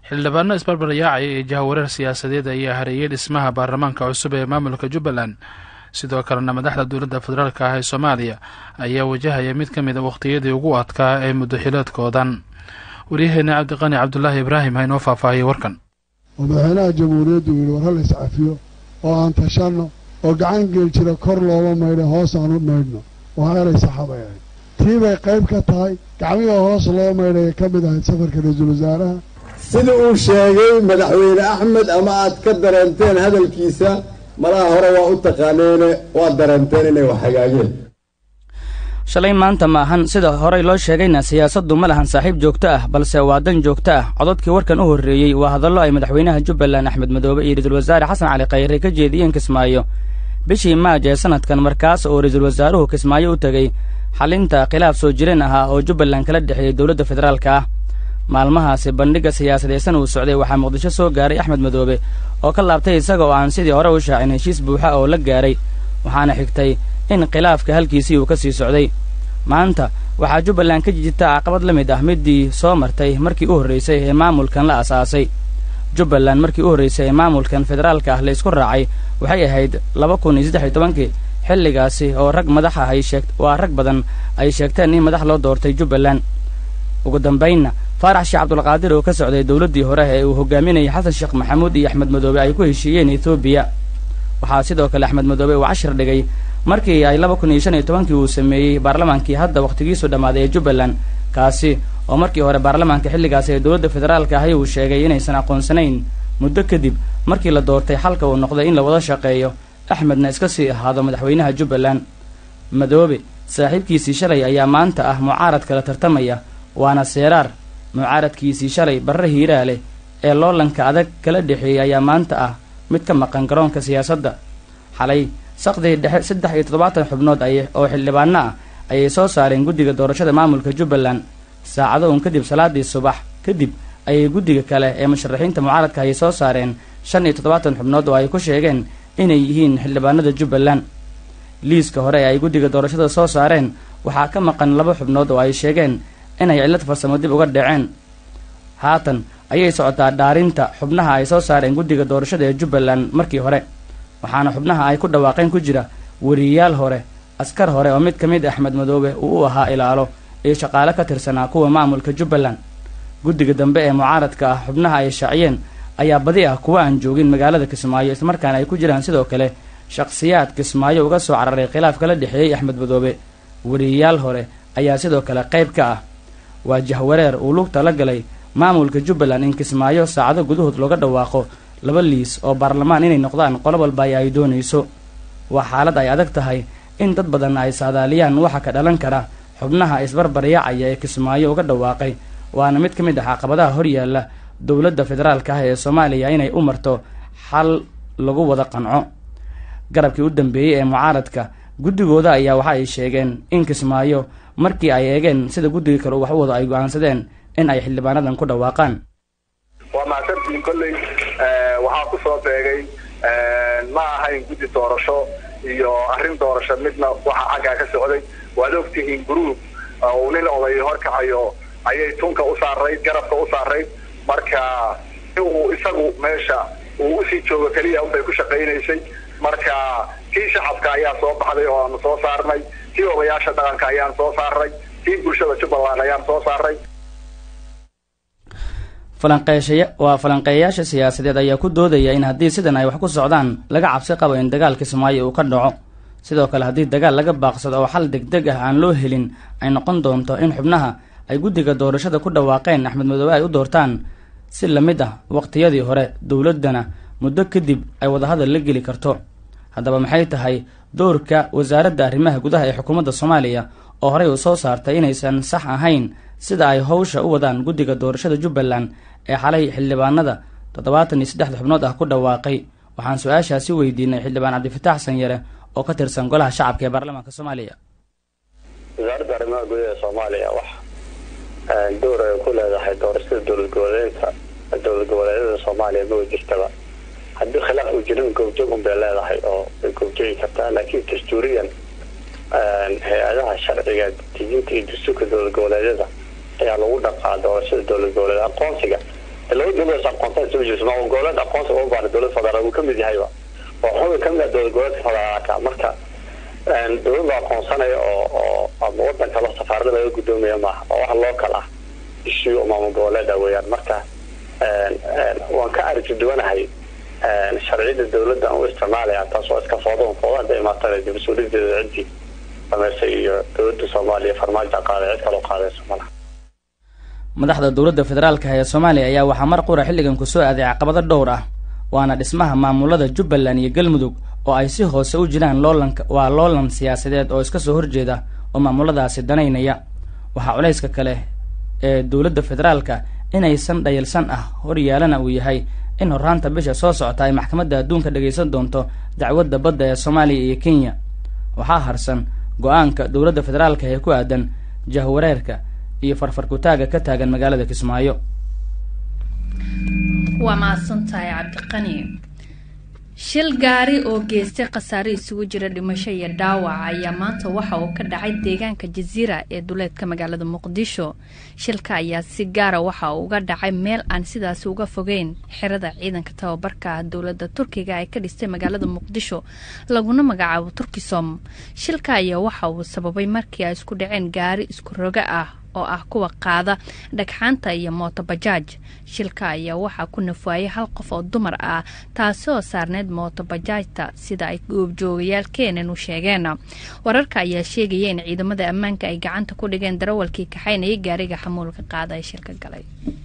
xildhibaano isbarbaryaacaya iyo jahawareer siyaasadeed ayaa hareeyay dhismaha baarlamaanka cusub ee maamulka jubbaland sidoo kalena madaxda dowladda federaalk ah ee soomaaliya ayaa wajahaya mid ka mid a wakhtiyadii ugu adkaa ee muddoxiloodkoodan waryaheena cabdiqani cabdulaahi ibraahim ha inoo faahfaahiyay warkan oo madaxweynaha jamhuuriyaddu yidhi war hal iscafiyo oo aan tashanno oo gacan geli jira kor looma maydha hoos aan u maydhno waa eray saxabay ahayd tii bay qayb ka tahay gacmihii hoos loo maydhaya ka mid ahayd safarka ra-iisul wasaaraha sida uu sheegay madaxweyne axmed ama aad ka dareenteen hadalkiisa malaha hore waa u taqaaneene waad dareenteen inay wax hagaageen shalay maanta ma ahan sida horey loo sheegayna siyaasaddu ma lahan saaxiib joogto ah balse waa dan joogto ah cododkii warkan u horreeyey waa hadallo ay madaxweynaha jubbaland axmed madoobe iyo ra-iisul wasaare xasan cali khayre ka jeediyeen kismaayo bishii maaj ee sanadkan markaas oo ra-iisul wasaaruhu kismaayo u tegey xalinta khilaaf soo jireen ahaa oo jubbaland kala dhexeeyey dowladda federaalka ah maalmahaasi bandhigga siyaasadeysan uu socday waxaa muqdisho soo gaaray axmed madoobe oo ka laabtay isaga oo aan sidii hore u shaacin heshiis buuxa oo la gaaray waxaana xigtay in khilaafka halkiisii uu ka sii socday maanta waxaa jubbaland ka jijita caqabad la mid ah middii soo martay markii u horraysay ee maamulkan la asaasay jubbaland markii u horraysay ee maamulkan federaalka ah la isku raacay waxay ahayd laba kun iyo saddex iyo tobankii xilligaasi oo rag madaxa ay sheeg waa rag badan ay sheegteen in madax loo doortay jubbaland ugu dambaynna faarax sheekh cabdulqaadir oo ka socday dowladdii hore ee uu hogaaminayay xasan sheekh maxamuud iyo axmed madoobe ay ku heshiiyeen etoobiya waxaa sidoo kale axmed madoobe uu cashir dhigay markii ay laba kun iyo shan iyo tobankii uu sameeyey baarlamaankii hadda wakhtigiisu dhammaaday ee jubbaland kaasi oo markii hore baarlamaanka xilligaasi ee dowladda federaalka ahi uu sheegay inaysan aqoonsanayn muddo kadib markii la doortay xalka uu noqday in la wada shaqeeyo axmedna iska sii ahaado madaxweynaha jubbaland madoobe saaxiibkiisii shalay ayaa maanta ah mucaarad kala tartamaya waana seeraar mucaaradkiisii shalay barre hiiraa leh ee loolanka adag kala dhexeeyey ayaa maanta ah mid ka maqan garoonka siyaasadda xalay saqdii dhexe saddex iyo toddobaatan xubnood ay oo xildhibaano ah ayay soo saareen guddiga doorashada maamulka jubbaland saacado uun kadib salaadii subax kadib ayay guddiga kale ee musharaxiinta mucaaradka ayay soo saareen shan iyo toddobaatan xubnood oo ay ku sheegeen inay yihiin xildhibaanada jubbaland liiska hore ee ay guddiga doorashada soo saareen waxaa ka maqan laba xubnood oo ay sheegeen inay cillad farsamo dib uga dhaceen haatan ayay socotaa dhaarinta xubnaha ay soo saareen guddiga doorashada ee jubbaland markii hore waxaana xubnaha ay ku dhawaaqeen ku jira wariyayaal hore askar hore oo mid ka mid axmed madoobe uu u ahaa ilaalo iyo shaqaale ka tirsanaa kuwa maamulka jubbaland guddiga dambe ee mucaaradka ah xubnaha ay shaaciyeen ayaa badi ah kuwa aan joogin magaalada kismaayo islamarkaana ay ku jiraan sidoo kale shakhsiyaad kismaayo uga soo cararay khilaaf kala dhexeeyey axmed madoobe wariyayaal hore ayaa sidoo kale qayb ka ah waa jahwareer uu lugta la galay maamulka jubbaland in kismaayo saacado gudahood looga dhawaaqo laba liis oo baarlamaan inay noqdaan qolo walba ay ay doonayso waa xaalad ay adag tahay in dad badan ay saadaaliyaan waxa ka dhalan kara xubnaha isbarbaryaacaya ee kismaayo uga dhawaaqay waana mid ka mid ah caqabadaha horyaalla dowladda federaalka ah ee soomaaliya inay u marto xal lagu wada qanco garabkii u dambeeyey ee mucaaradka guddigooda ayaa waxa ay sheegeen in kismaayo markii ay eegeen sida guddiga kale wax u wado ay go-aansadeen in ay xildhibaanadan ku dhawaaqaan waa mahadsantiin kolley waxaa ku soo beegay ma ahayn guddi doorasho iyo arrin doorasho midna waxa xaggaa ka socday waad ogtihiin group uu nin oday horkacayo ayay tunka u saarayd garabka u saarayd marka uu isagu meesha uu usii joogo keliya unbay ku shaqaynaysay marka kii shacabka ayaa soo baxday oo aanu soo saarnay kii odayaasha dhaqanka ayaan soo saarnay kii bulshada jubbaland ayaan soo saarnay falanqeeshaya waa falanqeeyayaasha siyaasadeed ayaa ku doodaya in haddii sidan ay wax ku socdaan laga cabsi qabo in dagaal kismaayo uu ka dhaco sidoo kale haddii dagaal laga baaqsado oo xal degdeg ah aan loo helin ay noqon doonto in xubnaha ay guddiga doorashada ku dhawaaqeen axmed madoobe ay u doortaan si la mid ah waqtiyadii hore dowladdana muddo kadib ay wadahadal la geli karto haddaba maxay tahay doorka wasaaradda arrimaha gudaha ee xukuumadda soomaaliya oo horey uu soo saartay inaysan sax ahayn sida ay howsha u wadaan guddiga doorashada jubbaland ee xalay xildhibaanada toddobaatan iyo saddexda xubnood ah ku dhawaaqay waxaan su-aashaasi weydiinay xildhibaan cabdifatax sanyare oo ka tirsan golaha shacabka ee baarlamaanka soomaaliya wasaaradda arrimaha gudaha ee soomaaliya wax door ay ku leedahay doorashada dowlad goboleedka dowlad goboleedyada soomaaliya ma jirtaba haddii khilaaf uu jirin goobjoog un bay leedahay oo way goobjoogi kartaa laakiin dastuuriyan hay-adaha sharciga dejinta iyo dastuurka dowlad goboleedyada ayaa lagu dhaqaa doorashada dowlad goboleed aqoonsiga laba dowlad aqoonsan soo jirto maamul goboleed aqoonsi uga baana dowlad federaal uu kamid yahayba oo xubin kamid ah dowlad goboleedka federaalka marka dowlad la aqoonsanaya oo oo ama wadan kale safaarada laga gudoomaya maaha oo wax loo kala ah ishiyo maamul goboleeda weeyaan marka waan ka aragti duwanahay sharciyada dowladda aan u isticmaalaya taas oo iska foodan foodan hadda imaatana dib mas-uuliyadeeda ciddii samaysay iyo dowladda soomaaliya farmaajo qaaday cid kaloo qaadayso malaha madaxda dowladda federaalka ee soomaaliya ayaa waxaa mar qura xilligan kusoo aaday caqabado dhowr ah waana dhismaha maamulada jubbaland iyo galmudug oo ay si hoose u jiraan loolanka waa loolan siyaasadeed oo iska soo horjeeda oo maamuladaasi danaynaya waxaa culayska kale ee dowladda federaalka inaysan dhayalsan ah horyaalana uu yahay in horraanta bisha soo socota ay maxkamadda adduunka dhagaysan doonto dacwadda badda ee soomaaliya iyo kenya waxaa harsan go-aanka dowladda federaalka ee ku aadan jahwareerka iyo farfarkutaaga ka taagan magaalada kismaayo waa mahadsantahay cabdiqani shil gaari oo geystay khasaare isugu jira dhimasho iyo dhaawac ayaa maanta waxa uu ka dhacay deegaanka jasiira ee duleedka magaalada muqdisho shilka ayaa si gaara waxa uu uga dhacay meel aan sidaasi uga fogeyn xerada ciidanka tababarka dowladda turkiga ay ka dhistay magaalada muqdisho laguna magacaabo turkisom shilka ayaa waxa uu sababay markii ay isku dhaceen gaari isku roga ah oo ah kuwa qaada dhagxaanta iyo mootobajaaj shilka ayaa waxaa ku nafaayay hal qof oo dumar ah taasi oo saarneyd mootobajaajta sida ay goobjoogayaal keenan u sheegeen wararka ayaa sheegaya in ciidamada ammaanka ay gacanta ku dhigeen darawalkii kaxaynayay gaariga xamuulka qaada ee shilka galay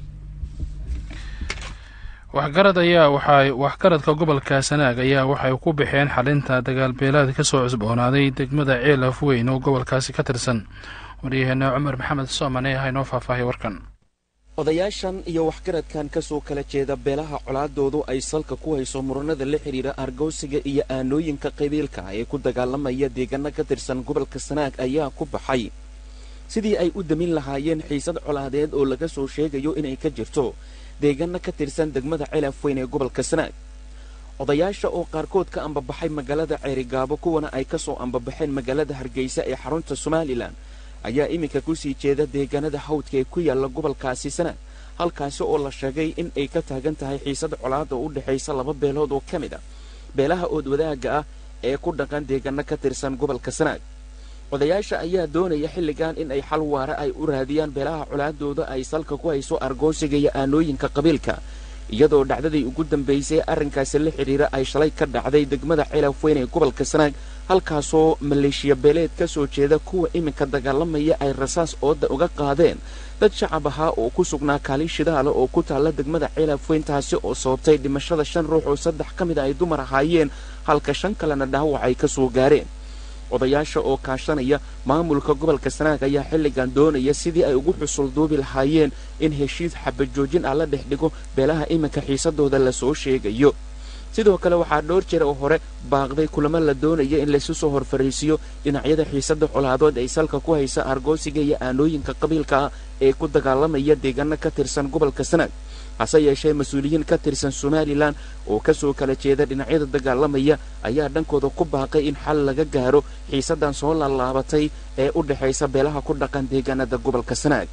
waxgarad ayaa waxay waxgaradka gobolka sanaag ayaa waxay ku baxeen xalinta dagaalbeelaad kasoo cusboonaaday degmada ceelaf weyn oo gobolkaasi ka tirsan waryaheena cumar maxamed soomane ah inoo faahfaahay warkan odayaashan iyo waxgaradkan ka soo kala jeeda beelaha colaadoodu ay salka ku hayso muranada la xidhiira argowsiga iyo aanooyinka qabiilka ee ku dagaalamaya deegaano ka tirsan gobolka sanaag ayaa ku baxay sidii ay u damin lahaayeen xiisad colaadeed oo laga soo sheegayo inay ka jirto deegaano ka tirsan degmada celaf weyn ee gobolka sanaag odayaasha oo qaarkood ka ambabaxay magaalada ceerigaabo kuwana ay ka soo ambabaxeen magaalada hargeysa ee xarunta somalilan ayaa iminka kusii jeeda deegaanada hawdka ee ku yaalla gobolkaasi sanaag halkaasi oo la sheegay in ay ka taagan tahay xiisad colaada u dhexaysa laba beelood oo ka mid a beelaha ood wadaagga ah ee ku dhaqan deegaano ka tirsan gobolka sanaag odayaasha ayaa doonaya xilligan in ay xal waare ay u raadiyaan beelaha colaadooda ay salka ku hayso argoosiga iyo aanooyinka qabiilka iyadoo dhacdadii ugu dambaysay arrinkaasi la xidhiira ay shalay ka dhacday degmada celaf weyn ee gobolka sanaag halkaasoo maleeshiya beeleed ka soo jeeda kuwa iminka dagaalamaya ay rasaas ooda uga qaadeen dad shacab ahaa oo ku sugnaa kaalin shidaala oo ku taalla degmada celaf weyn taasi oo sababtay dhimashada shan ruux oo saddex ka mid a ay dumar ahaayeen halka shan kalena dhaawac ay ka soo gaareen odayaasha oo kaashanaya maamulka gobolka sanaag ayaa xilligan doonaya sidii ay ugu xusul duubi lahaayeen in heshiis xabajoojin ah la dhex dhigo beelaha iminka xiisadooda lasoo sheegayo sidoo kale waxaa dhowr jeer oo hore baaqday kulamo la doonaya in laysu soo horfariisiyo dhinacyada xiisada colaadood ay salka ku haysa argoosiga iyo aanooyinka qabiilka ah ee ku dagaalamaya deegaano ka tirsan gobolka sanaag hase yeeshee mas-uuliyiin ka tirsan somalilan oo kasoo kala jeeda dhinacyada dagaalamaya ayaa dhankooda ku baaqay in xal laga gaaro xiisadan soo laalaabatay ee u dhexaysa beelaha ku dhaqan deegaanada gobolka sanaag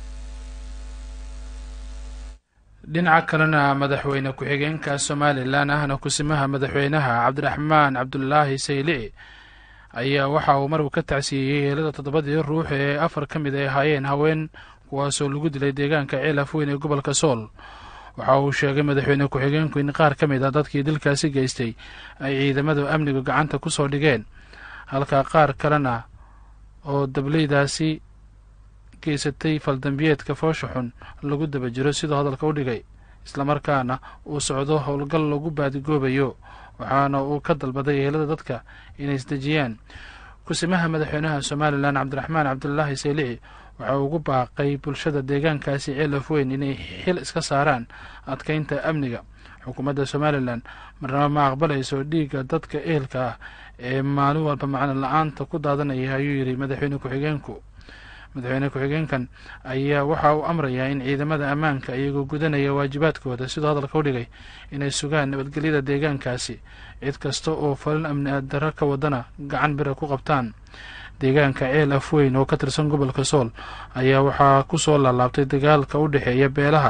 dhinaca kalena madaxweyne ku-xigeenka somalilan ahna kusimaha madaxweynaha cabdiraxmaan cabdulaahi saylici ayaa waxa uu maruu ka tacsiiyey yeelada toddobadii ruux ee afar ka mid ay ahaayeen haween kuwaasoo lagu dilay deegaanka ceelaf weyn ee gobolka sool waxa uu sheegay madaxweyne ku-xigeenku in qaar ka mid a dadkii dilkaasi geystay ay ciidamadu amnigu gacanta ku soo dhigeen halka qaar kalena oo dableydaasi geysatay faldambiyeedka foosha xun lagu daba jiro sidoo hadalka u dhigay islamarkaana uu socdo howlgal lagu baadigoobayo waxaana uu ka dalbaday yeelada dadka inay isdejiyaan kusimaha madaxweynaha somalilan cabdiraxmaan cabdulaahi saylici waxa uu ugu baaqay bulshada deegaankaasi ceelaf weyn inay xil iska saaraan adkeynta amniga xukuumadda somalilan marnaba ma aqbalayso dhiigga dadka ehelka ah ee maalin walba macno la-aanta ku daadanaya ayuu yidhi madaxweyne ku-xigeenku madaxweyne ku-xigeenkan ayaa waxa uu amrayaa in ciidamada ammaanka iyagoo gudanaya waajibaadkooda sidoo hadalka u dhigay inay sugaan nabadgelyada deegaankaasi cid kasta oo falin amni darro ka wadana gacan bira ku qabtaan deegaanka ceel af weyn oo ka tirsan gobolka sool ayaa waxaa ku soo laalaabtay dagaalka u dhexeeya beelaha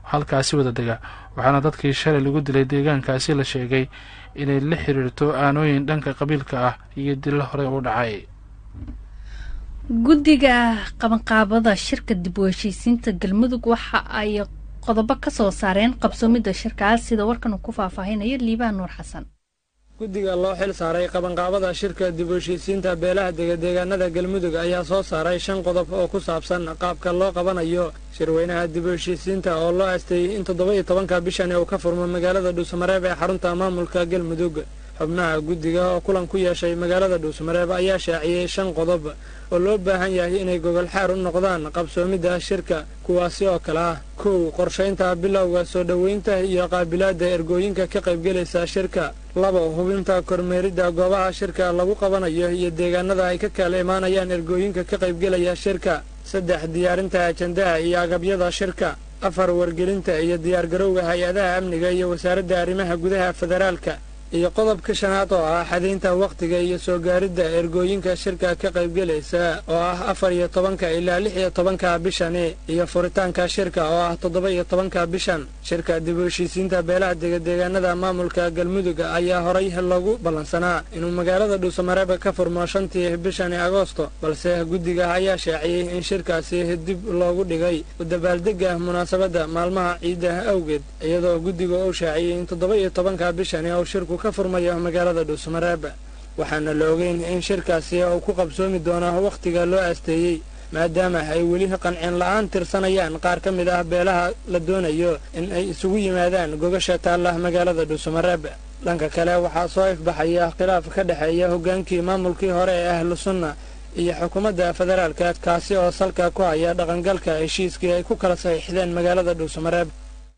halkaasi wada dega waxaana dadkii shalay lagu dilay deegaankaasi la sheegay inay la xiriirto aanooyin dhanka qabiilka ah iyo dilo horey u dhacay guddiga qabanqaabada shirka dib u heshiisiinta galmudug waxa ay qodobo ka soo saareen qabsoomidda shirkaas sida warkan uu ku faahfaahinayo liibaan nuur xasan guddiga loo xil saaray qabanqaabada shirka dib u heshiisiinta beelaha degadeegaanada galmudug ayaa soo saaray shan qodob oo ku saabsan qaabka loo qabanayo shirweynaha dib u heshiisiinta oo loo aasteeyey in toddoba iyo tobanka bishani uu ka furmo magaalada dhuusamareeb ee xarunta maamulka galmudug xubnaha guddiga oo kulan ku yeeshay magaalada dhuusamareeb ayaa shaaciyey shan qodob oo loo baahan yahay inay gogol xaar u noqdaan qabsoomidda shirka kuwaasi oo kale ah kow qorshaynta bilowga soo dhoweynta iyo qaabilaadda ergooyinka ka qaybgelaysa shirka laba hubinta kormeeridda goobaha shirka lagu qabanayo iyo deegaanada ay ka kala imaanayaan ergooyinka ka qaybgelaya shirka saddex diyaarinta ajandaha iyo agabyada shirka afar wargelinta iyo diyaargarowga hay-adaha amniga iyo wasaaradda arrimaha gudaha federaalka iyo qodobka shanaad oo ah xadaynta wakhtiga iyo soo gaaridda ergooyinka shirka ka qaybgelaysa oo ah afar iyo tobanka ilaa lix iyo tobanka bishani iyo furitaanka shirka oo ah toddoba iyo tobanka bishan shirka dib u heshiisiinta beelaha degadeegaanada maamulka galmudug ayaa horay loogu ballansanaa inuu magaalada dhuusamareeb ka furmo shantii bishani agoosto balse guddiga ayaa shaaciyey in shirkaasi dib loogu dhigay u dabaaldega munaasabadda maalmaha ciidaha awgeed iyadoo guddiga uu shaaciyey in toddoba iyo tobanka bishani uu shirku ka furmayo magaalada dhuusamareeb waxaana la ogeyn in shirkaasi uu ku qabsoomi doono wakhtiga loo aasteeyey maadaama ay weli qancin la-aan tirsanayaan qaar ka mid ah beelaha la doonayo in ay isugu yimaadaan gogasha taalla magaalada dhuusamareeb dhanka kale waxaa soo ifbaxaya khilaaf ka dhexeeya hoggaankii maamulkii hore ee ahlu sunna iyo xukuumadda federaalka kaasi oo salka ku haya dhaqangalka heshiiskii ay ku kala saxiixdeen magaalada dhuusamareeb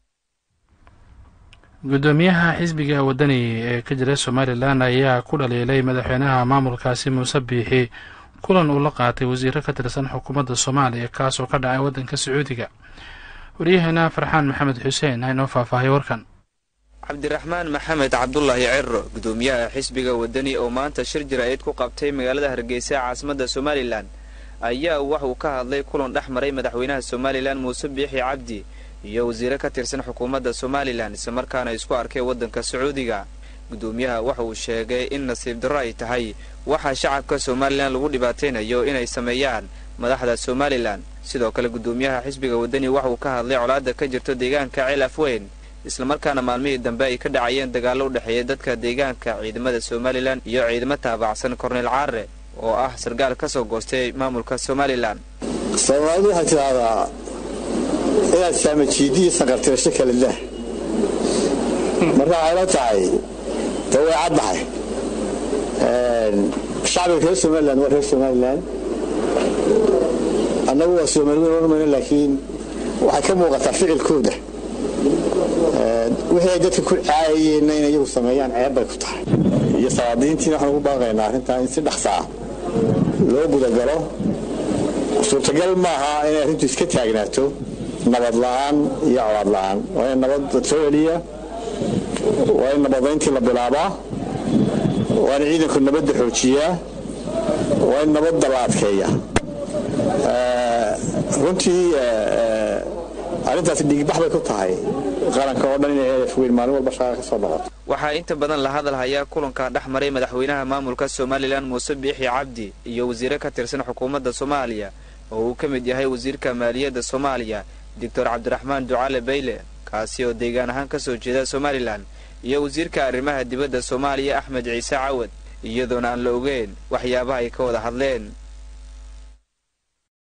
guddoomiyaha xisbiga wadani ee ka jira somalilan ayaa ku dhaliilay madaxweynaha maamulkaasi muuse biixi kulan uu la qaatay wasiiro ka tirsan xukuumadda soomaaliya kaasoo ka dhacay waddanka sacuudiga waryaheena farxaan maxamed xuseen ha inoo faahfaahay warkan cabdiraxmaan maxamed cabdulaahi ciro guddoomiyaha xisbiga wadani oo maanta shir jira-eed ku qabtay magaalada hargeysa caasimadda somalilan ayaa wax uu ka hadlay kulan dhex maray madaxweynaha somalilan muuse biixi cabdi iyo wasiire ka tirsan xukuumadda somalilan islamarkaana isku arkay waddanka sacuudiga guddoomiyaha waxa uu sheegay in nasiib darro ay tahay waxaa shacabka somalilan lagu dhibaataynayo inay sameeyaan madaxda somalilan sidoo kale guddoomiyaha xisbiga wadani waxa uu ka hadlay colaadda ka jirto deegaanka ceel afweyn islamarkaana maalmihii dambe ay ka dhacayeen dagaallo u dhexeeya dadka deegaanka ciidamada somalilan iyo ciidamo taabacsan korneyl caare oo ah sarkaal ka soo goostay maamulka somalilan soomaalidu waxay tidhaahdaa inaad saamajiidiyi sanqartirasho kala dah marka waxay la tahay de way caddahay shacbiga reer somalilan waa reer somalilan annagu waa soomaalida ormayno laakiin waxay ka muuqataa ficilkooda wixii ay dadka ku caayayeenna in iyagu sameeyaan ceeb bay ku tahay iyo salaadiintiina waxaan ugu baaqaynaa arrintaa in si dhaqsaa loo gudagalo suurtagal maaha inay arrintu iska taagnaato nabad la'aan iyo colaad la'aan waa in nabad soo celiya waa in nabadayntii la bilaabaa waa in ciidanku nabadda xoojiyaa waa in nabadda la adkeeya runtii arrintaasi dhiigbax bay ku tahay qaranka oo dhan inay afweyn maalin walba shaqaa ka soo noqoto waxaa inta badan la hadal hayaa kulanka dhex maray madaxweynaha maamulka somalilan muuse biixi cabdi iyo wasiire ka tirsan xukuumadda soomaaliya oo uu ka mid yahay wasiirka maaliyadda soomaaliya doctor cabdiraxmaan ducaale bayle kaasi oo deegaan ahaan ka soo jeeda somalilan iyo wasiirka arrimaha dibadda soomaaliya axmed ciise cawad iyadoona aan la ogeyn waxyaabaha ay ka wada hadleen